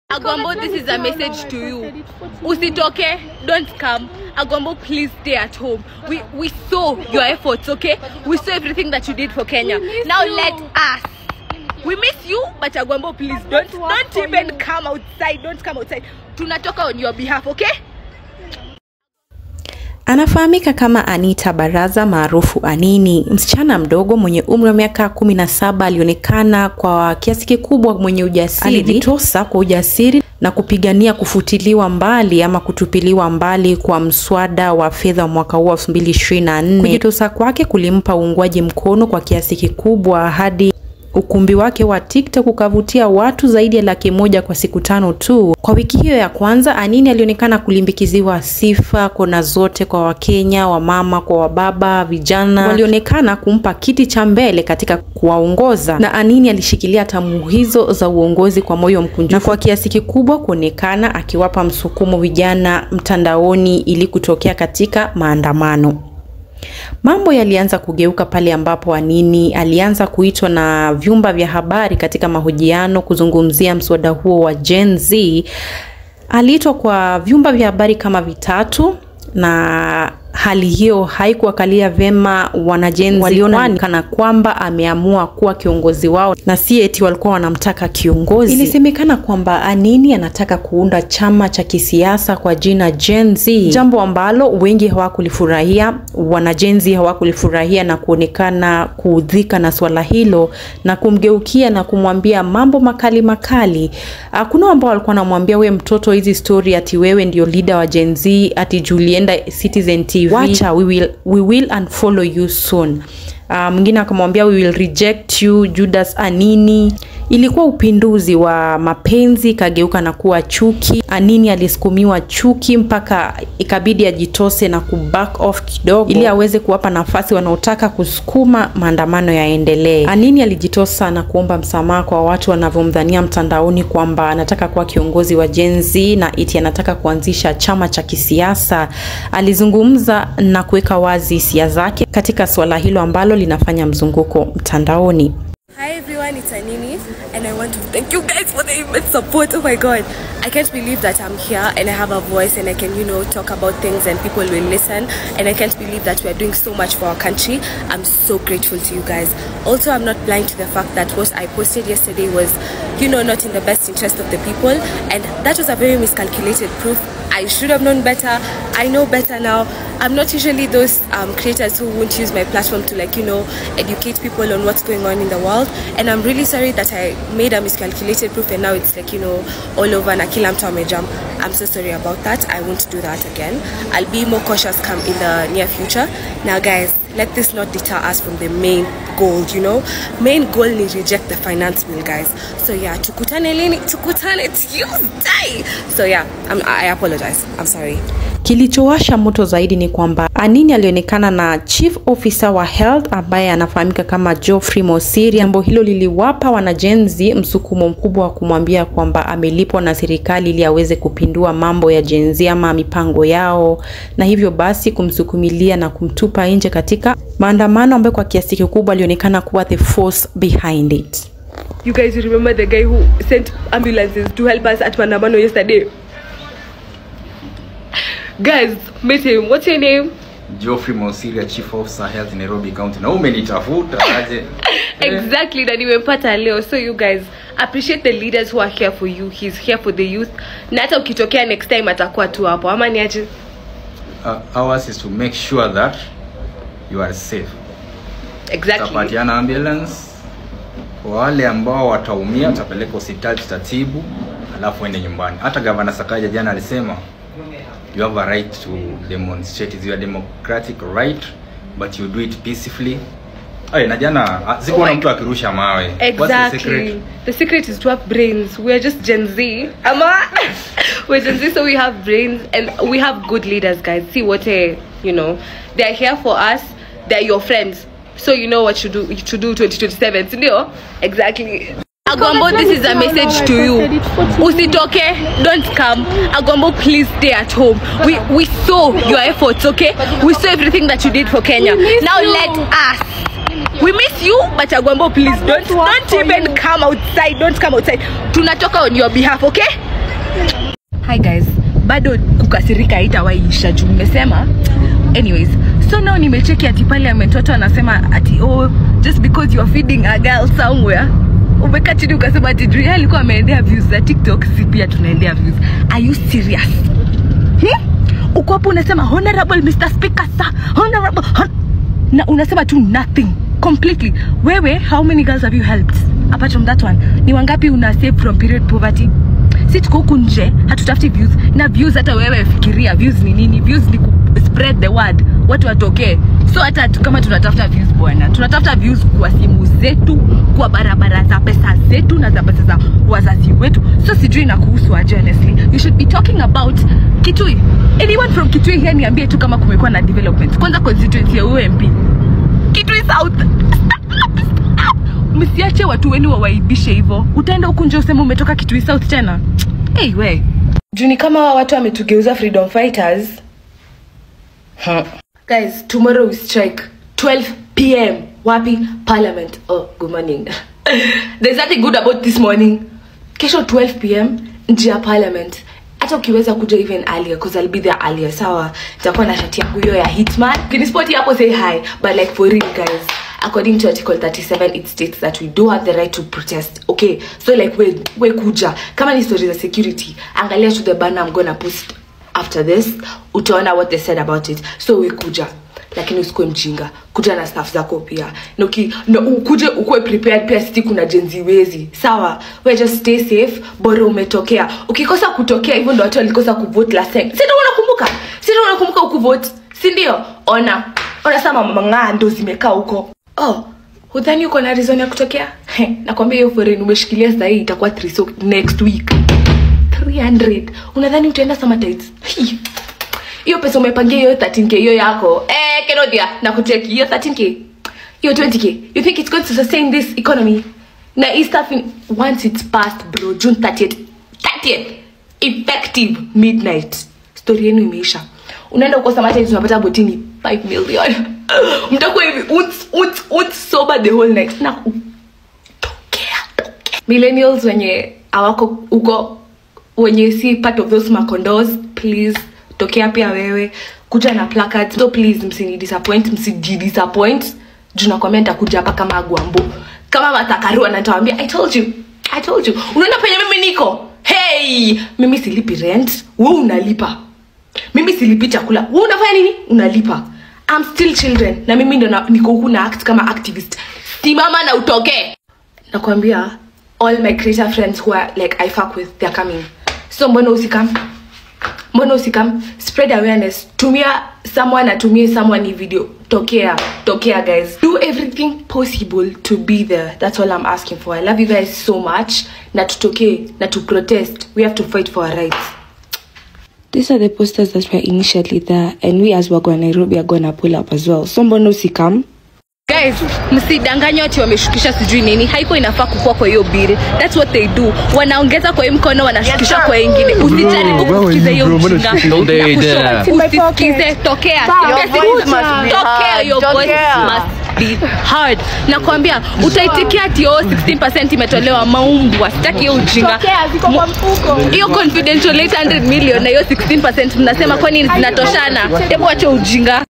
Agwambo, this is a message to you. Usitoke, don't come. Agwambo, please stay at home. We we saw your efforts, okay? We saw everything that you did for Kenya. Now let us. We miss you, but Agwambo, please don't don't even come outside. Don't come outside. Tunatoka on your behalf, okay? Anafahamika kama Anita Baraza maarufu Anini, msichana mdogo mwenye umri wa miaka kumi na saba alionekana kwa kiasi kikubwa mwenye ujasiri. Alijitosa kwa ujasiri na kupigania kufutiliwa mbali ama kutupiliwa mbali kwa mswada wa fedha wa mwaka huu 2024. Kujitosa kwake kulimpa uungwaji mkono kwa kiasi kikubwa hadi ukumbi wake wa TikTok ukavutia watu zaidi ya laki moja kwa siku tano tu. Kwa wiki hiyo ya kwanza, Anini alionekana kulimbikiziwa sifa kona zote kwa Wakenya, wamama kwa wababa, vijana walionekana kumpa kiti cha mbele katika kuwaongoza, na Anini alishikilia tamu hizo za uongozi kwa moyo mkunjufu na kwa kiasi kikubwa kuonekana akiwapa msukumo vijana mtandaoni ili kutokea katika maandamano. Mambo yalianza kugeuka pale ambapo Anini alianza kuitwa na vyumba vya habari katika mahojiano kuzungumzia mswada huo wa Gen Z. Aliitwa kwa vyumba vya habari kama vitatu na hali hiyo haikuwakalia vyema wanajenzi, waliona kana kwamba ameamua kuwa kiongozi wao na si eti walikuwa wanamtaka kiongozi. Ilisemekana kwamba Anini anataka kuunda chama cha kisiasa kwa jina Gen Z, jambo ambalo wengi hawakulifurahia. Wanajenzi hawakulifurahia na kuonekana kuudhika na swala hilo na kumgeukia na kumwambia mambo makali makali. Ah, Kuna ambao walikuwa wanamwambia we mtoto, hizi story ati wewe ndio leader wa Gen Z, ati Julienda Citizen TV, wacha we will, we will unfollow you soon. Uh, mwingine akamwambia we will reject you Judas Anini. Ilikuwa upinduzi wa mapenzi ikageuka na kuwa chuki. Anini alisukumiwa chuki mpaka ikabidi ajitose na kuback off kidogo ili aweze kuwapa nafasi wanaotaka kusukuma maandamano yaendelee. Anini alijitosa na kuomba msamaha kwa watu wanavyomdhania mtandaoni kwamba anataka kuwa kiongozi wa Gen Z na iti anataka kuanzisha chama cha kisiasa. Alizungumza na kuweka wazi hisia zake katika suala hilo ambalo linafanya mzunguko mtandaoni. Hi everyone, it's Anini, and I want to thank you guys for the immense support. Oh my god, I can't believe that I'm here and I have a voice and I can, you know, talk about things and people will listen. And I can't believe that we are doing so much for our country. I'm so grateful to you guys. Also, I'm not blind to the fact that what I posted yesterday was, you know, not in the best interest of the people, and that was a very miscalculated proof. I should have known better. I know better now. I'm not usually those um, creators who won't use my platform to like you know educate people on what's going on in the world. And I'm really sorry that I made a miscalculated proof and now it's like you know all over na kila mtu amejam. I'm so sorry about that. I won't do that again. I'll be more cautious come in the near future. Now guys, let this not deter us from the main goal, you know? Main goal ni reject the finance bill guys. So yeah, tukutane lini? Tukutane Tuesday. So yeah, I'm, I apologize. I'm sorry. Kilichowasha moto zaidi ni kwamba Anini alionekana na chief officer wa health ambaye anafahamika kama Geoffrey Mosiri. Jambo hilo liliwapa wanajenzi msukumo mkubwa wa kumwambia kwamba amelipwa na serikali ili aweze kupindua mambo ya jenzi ama mipango yao, na hivyo basi kumsukumilia na kumtupa nje katika maandamano ambayo kwa kiasi kikubwa alionekana kuwa the force behind it. You guys remember the guy who sent ambulances to help us at Mandamano yesterday? Guys, meet him. What's your name? Geoffrey Mosiria, Chief Officer Health Nairobi County. Na umenitafuta aje? Exactly, na nimempata leo. So you guys appreciate the leaders who are here for you. He's here for the youth. Na hata ukitokea next time atakuwa tu hapo. Ama ni aje? Uh, ours is to make sure that you are safe. Exactly. Tutapatiana ambulance kwa wale ambao wataumia, tutapeleka hospitali tutatibu, alafu ende nyumbani. Hata gavana Sakaja jana alisema you have a right to demonstrate, it's your democratic right but you do it peacefully. Ay, na jana ah, sikuona Oh my mtu akirusha mawe. What's the Exactly. secret? The secret is to have brains. We are just Gen Z. Ama we're Gen Z, so we have brains and we have good leaders, guys. See what a you know. They're here for us. They're your friends. So you know what you do to do 2027. Sindio? Exactly. Agombo, this is a message to you. Usitoke, don't come. Agombo, please stay at home. We we saw your efforts, okay? We saw everything that you did for Kenya. Now let us. We miss you, but Agwambo, please don't don't even come outside. Don't come outside. Tunatoka on your behalf, okay? hi guys bado kukasirika haitawaisha juu mmesema anyways so now nimecheki ati pale ametoto anasema ati oh just because you are feeding a girl somewhere umekaa chini ukasema ati juu yeye alikuwa ameendea views za tiktok si pia tunaendea views are you serious hmm? uko hapo unasema honorable mr speaker sir honorable hon na unasema tu nothing completely wewe how many girls have you helped apart from that one ni wangapi una save from period poverty si tuko huku nje hatutafuti views na views hata wewe fikiria views ni nini views ni ku spread the word watu watokee so hata tu- kama tunatafuta views bwana tunatafuta views kwa simu zetu kwa barabara za pesa zetu na za pesa za wazazi wetu so sijui na kuhusu aje honestly you should be talking about kitui anyone from kitui here niambie tu kama kumekuwa na development kwanza constituency ya ump kitui south msiache watu wenu wawaibishe hivyo utaenda huku nje useme umetoka kitui south tena hey, we juni kama hawa watu wametugeuza freedom fighters huh. guys tomorrow we strike 12 pm wapi parliament oh good morning there's nothing good about this morning kesho 12 pm nje ya parliament hata ukiweza kuja even earlier because I'll be there earlier sawa nitakuwa na shati yangu hiyo ya hitman ukinispoti hapo say hi but like for real guys according to article 37 it states that we do have the right to protest okay so like we, we kuja kama ni story za security angalia to the banner I'm gonna post after this utaona what they said about it so we kuja lakini usikuwe mjinga kuja na staff zako pia na uki- na ukuje ukuwe prepared pia siti kuna jenzi wezi sawa we just stay safe bora umetokea ukikosa kutokea hivyo ndo watu walikosa kuvote last time si ndio unakumbuka si ndio unakumbuka ukuvote si ndio ona ona sama mang'aa ndo zimekaa huko oh hudhani uko na reason ya kutokea Heh, nakwambia hiyo foreign umeshikilia sahii itakuwa three so next week 300 unadhani utaenda samatites hiyo pesa umepangia hiyo 13k hiyo yako eh kenodia na kucheki hiyo 13k hiyo 20k you think it's going to sustain this economy na hii stuff in, once it's passed bro june 30th 30th effective midnight story yenu imeisha unaenda huko samatites unapata botini 5 million mtakuwa hivi unts unts unts sober the whole night na tokea tokea millennials wenye awako huko wenye si part of those macondos please tokea pia wewe kuja na placards so please msini disappoint msiji disappoint juu nakwambia nitakuja hapa kama agwambo kama matakarua na nitawambia i told you i told you unaona penye mimi niko hey mimi silipi rent we unalipa mimi silipi chakula we unafanya nini unalipa I'm still children na mimi ndo na- niko huku na act kama activist simama na utokee nakwambia all my creator friends who are like i fuck with they're coming so mbona usikam mbona usikam spread awareness tumia someone atumie someone hii video tokea tokea guys do everything possible to be there that's all i'm asking for i love you guys so much na tutokee na to protest we have to fight for our rights These are the posters that were initially there, and we as Wagwa Nairobi are gonna pull up as well. So mbona usikam? guys msidanganywa ati wameshukisha sijui nini haiko inafaa kukua kwa hiyo bili thats what they do wanaongeza kwa hii mkono wanashukisha kwa ingine usijaribu kusikiza hiyo ujinga Don't they Na kushow dare. ati usisikize tokea Tokea, Your voice si- must be tokea, heard. your voice Tokea. must be heard nakwambia utaitikia ati oh 16% imetolewa maumbwa sitaki hiyo ujinga hiyo confidential 800 million na hiyo 16% mnasema kwani zinatoshana hebu acha ujinga